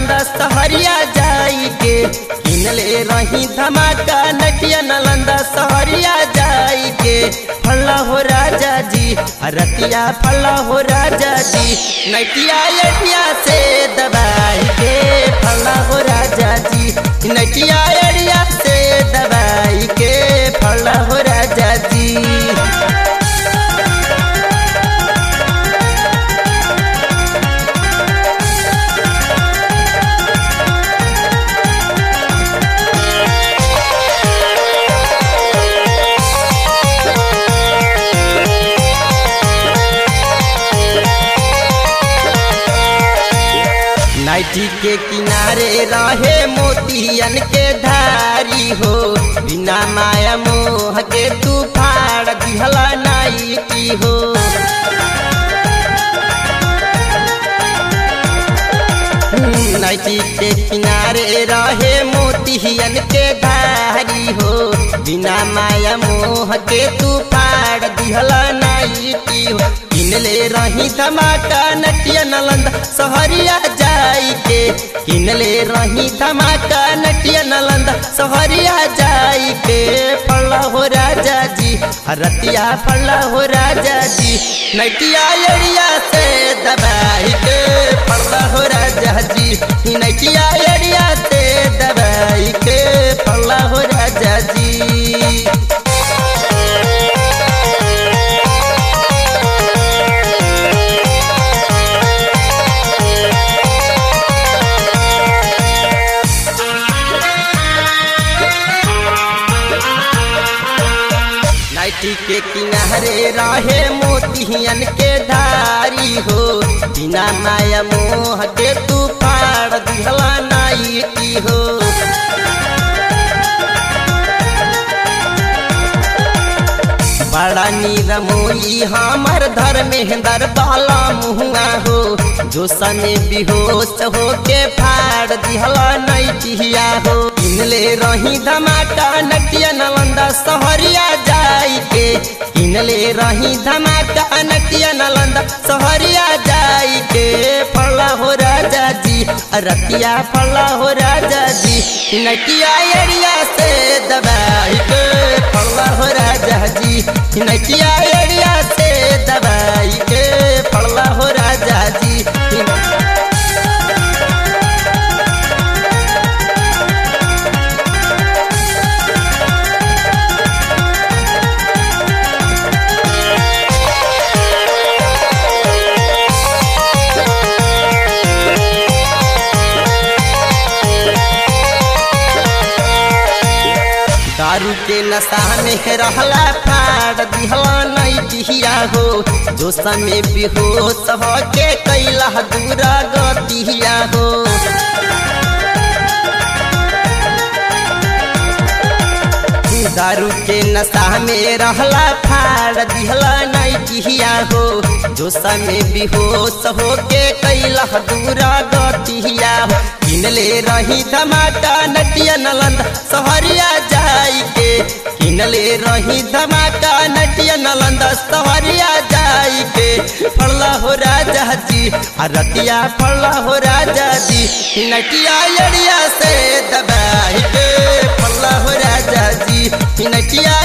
नलंदा सहरिया जाई के किनले रही धमाका नटिया नलंदा सहरिया जाई के फल्ला हो राजा जी रतिया फल्ला हो राजा जी नटिया एटिया से दबाई के फल्ला हो राजा जी नटिया एड़िया से दबाई के फल्ला हो राजा जी नाइटी के किनारे रहे मोतियन के धारी हो बिना माया मोह के तू फाड़ दिहला नाइटी हो नाइटी के किनारे रहे मोतियन के धारी हो बिना माया मोह के तू फाड़ दिहला नाइटी हो किनले रही धमाका नटिया नलंदा सहरिया जाई के किनले रही धमाका नटिया नलंदा सहरिया जाई के फल्ला हो राजा जी रतिया फल्ला हो राजा जी नटिया एड़िया से दबाई के फल्ला हो राजा जी नटिया एड़िया से दबाई के फल्ला हो राजा जी नाइटी के किनारे रहे मोतियन के धारी हो बिना माया मोह के तू फाड़ दिहला नाइटी हो बड़ा नीरमोई हमर धर्मेंद्र बाला मुहुआ हो जो सने बेहोश हो के फाड़ दिहला नैटिया हो इनले रही धमाका नटिया नलंदा सहरिया जाई के इनले रही धमाका नटिया नलंदा सहरिया जाई के फला हो राजा जी रतिया फला हो राजा जी नटिया एड़िया से दबाई के फला हो राजा जी नटिया एड़िया से दबाई के फला हो राजा जी दारू के नशा में रहला फाड़ दिहला नहीं दिहिया हो जो समय बेहोश हो के कैला दूरा गतिया हो दारू के नशा में रहला फाड़ दिहला नहीं दिहिया हो जो समय बेहोश हो के कैला दूरा गतिया हो किनले रही धमाका नटिया नलंदा सहरिया जाई के किनले रही धमाका नटिया नलंदा सहरिया जाई के फड़ला हो राजा जी रतिया फड़ला हो राजा जी नटिया एड़िया से दबाई के फड़ला हो राजा जी नटिया